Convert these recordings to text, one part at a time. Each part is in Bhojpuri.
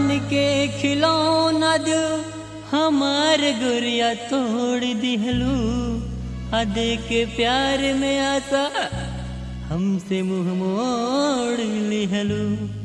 बन के खिलौना जो हमार गुरिया तोड़ दिहलू आ दे के प्यार में आसा हमसे मुंह मोड़ लिहलू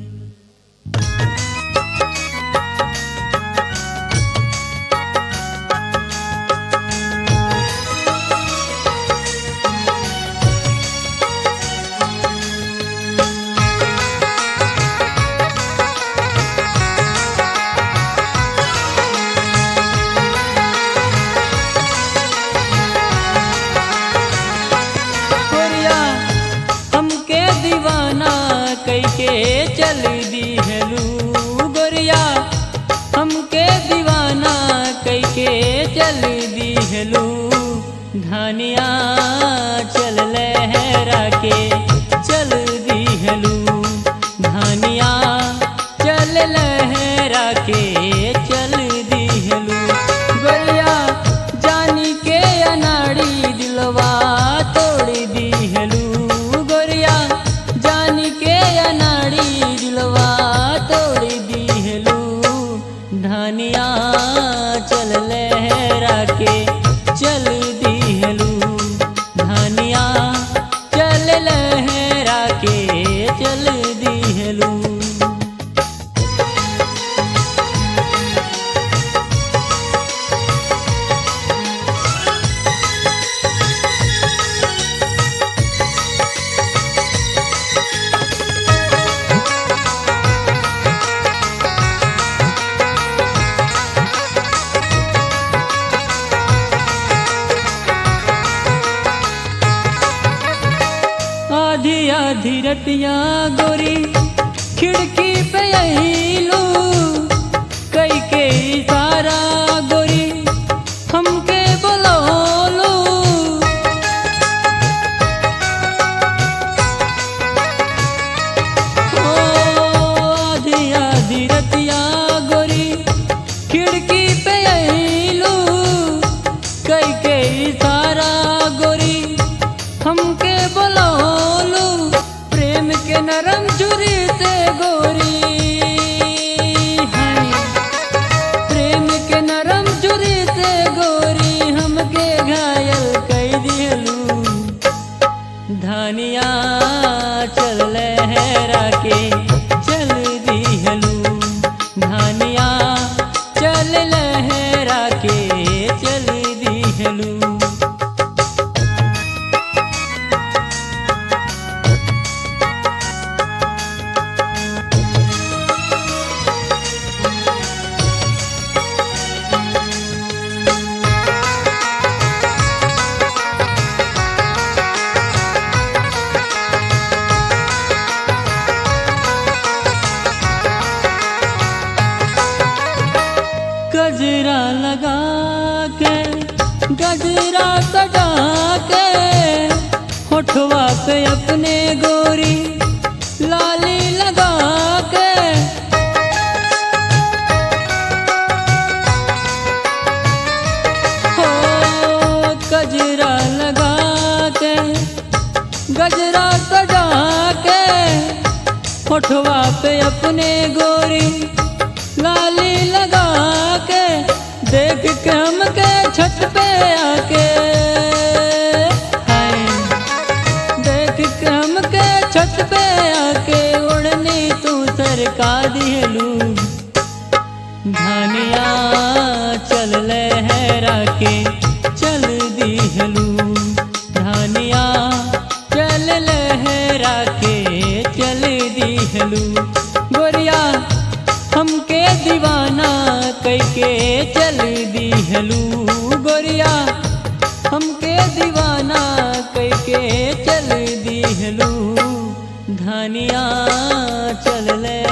गोरिया हमके दीवाना कैके चल दिहलू गोरिया हमके दीवाना कैके चल दिहलू धानिया चल लहरा के चल दिहलू धानिया चल लहरा के चल दिहलू गोरिया जानी के अनाड़ी दिलवा तोड़ दिहलू गोरिया जानी के अनाड़ी दिलवा तोड़ दिहलू धानिया चल लहरा के चल दिहलू धानिया चल लहरा के चल दिहलू आधी आधी रतिया गोरी खिड़की पे अहिलू कई के इशारा गोरी हमके बोलोलू ओ आधी आधी रतिया गोरी खिड़की पे अहिलू कई के इशारा गोरी हमके बोलोलू प्रेम के नरम जुरी से गोरी हाय प्रेम के नरम जुरी से गोरी हमके घायल कई दिलू धानिया चल लहरा के चल दिहलू धानिया चल लहरा के चल दिहलू गजरा लगा के गजरा सजा के होठवा पे अपने गोरी लाली लगा के हो गजरा लगा के गजरा सजा के होठवा पे अपने गोरी लाली लगा के देख के हमके छत पे आके हाय देख के हमके छत पे आके उड़नी तू सरका दिलू धानिया चल लहरा के चल दिहलू धानिया चल लहरा के चल दिहलू गोरिया हमके दीवाना कैके चल दिहलू गोरिया हमके दीवाना कैके चल दिहलू धानिया चल ले